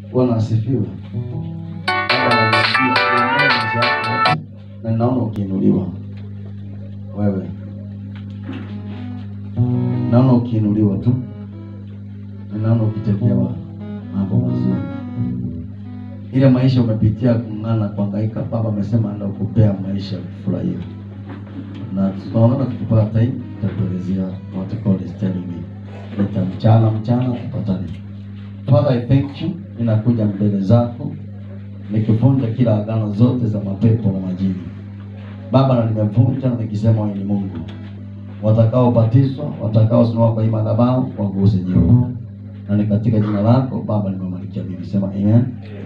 Bwana asifiwe. Baba, nakusikia kuongoza maisha yako na ninaona ukiinuliwa wewe, naona ukiinuliwa tu, ninaona ukitekewa mambo mazuri. Ile maisha umepitia kung'ana, kuhangaika, Baba amesema anaenda kukupea maisha ya kufurahia, na tunaona tukipata time tutakuelezea what God is telling me. Nita mchana mchana tupatane. Father, I thank you. Ninakuja mbele zako nikivunja kila agano zote za mapepo na majini Baba, na nimevunja na nikisema wewe ni Mungu. Watakaobatizwa, watakaosimama kwa hii madhabahu waguse Jehova, na ni katika jina lako Baba nimemalikia mimi, sema amen.